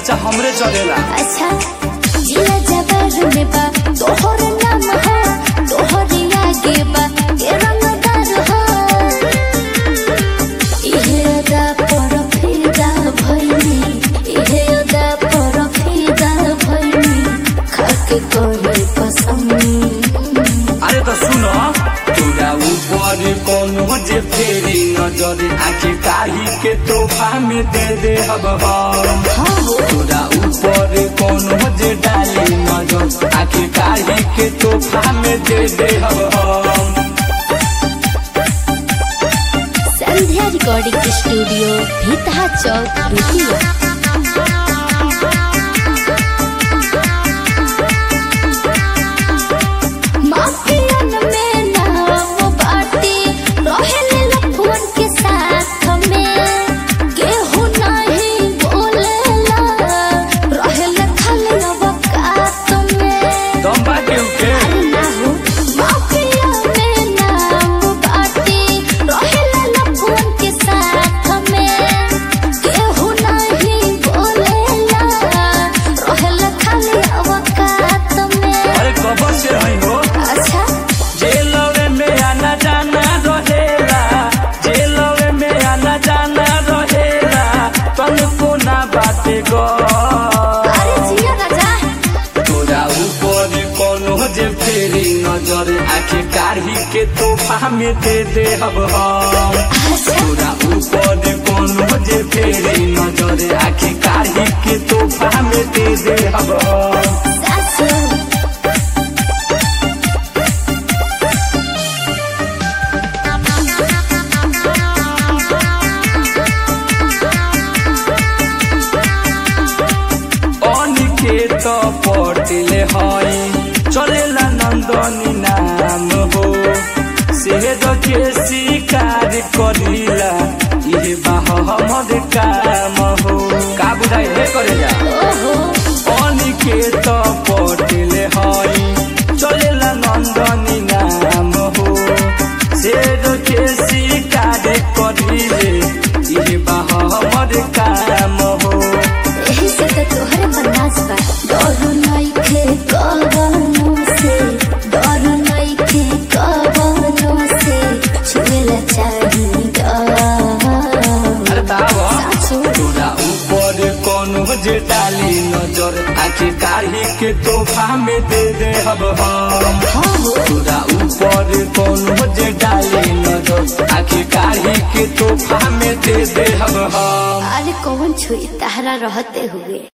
खर्चा हमरे चलेला अच्छा जिला जबर में बा तोहर नाम हो तोहर आगे बा के रंगदार हो इहे अदा पर फिदा भइनी इहे अदा पर फिदा भइनी खाके कोई कसम अरे तो सुनो तोरा ऊपर कोनो जे फेरी नजर आके काही के तोहफा में दे दे हब हम तोरा ऊपर कोनो जे डाली नजर आके काही के तोहफा में दे दे हब हम संध्या रिकॉर्डिंग स्टूडियो भीतहा चौक रुकिया माफियन में नाम बाटी रहेले लफुअन के साथ में केहू नहीं बोलेला रहेले खाली अवकात में दम बाटे उके अरे ना हो माफिया में नाम बाटी रहेला लफुअन के साथ में केहू नहीं बोलेला रहेला खाली अवकात में अरे कबर से हई हो अच्छा जेलवे में आना जाना रहेला जेलवे में आना जाना रहेला तुमको ना बाते गो अरे जिया राजा तोरा ऊपर कोनो जे फेरी नजर आखे काढ़ी के तोहफा में दे दे हब हम अच्छा तोरा ऊपर कोनो जे फेरी नजर आखे काढ़ी के तोहफा में दे दे हब हम सासू अनिकेत पटेले हई चलेला नन्दनी नाम हो सेहद के शिकार करिला इहे बाह हमर काम हो का बुझाइ हे करेला ओहो अनिकेत पटेले हई चलेला नन्दनी नाम हो सेहद के शिकार करिले इहे बाह हमर काम हो यही से तो तोहरे बनास बा डर नइखे कवनो से डर नइखे कवनो से छुएला चाही डर अरे तावा सासू तोरा ऊपर कोनो जे डाली नजर आखे काढ़ी के तोहफा में दे दे हब हम हो तोरा ऊपर कोनो जे डाली नजर आखे काढ़ी के तोहफा में दे दे हब हम अरे कौन छुई तहरा रहते हुए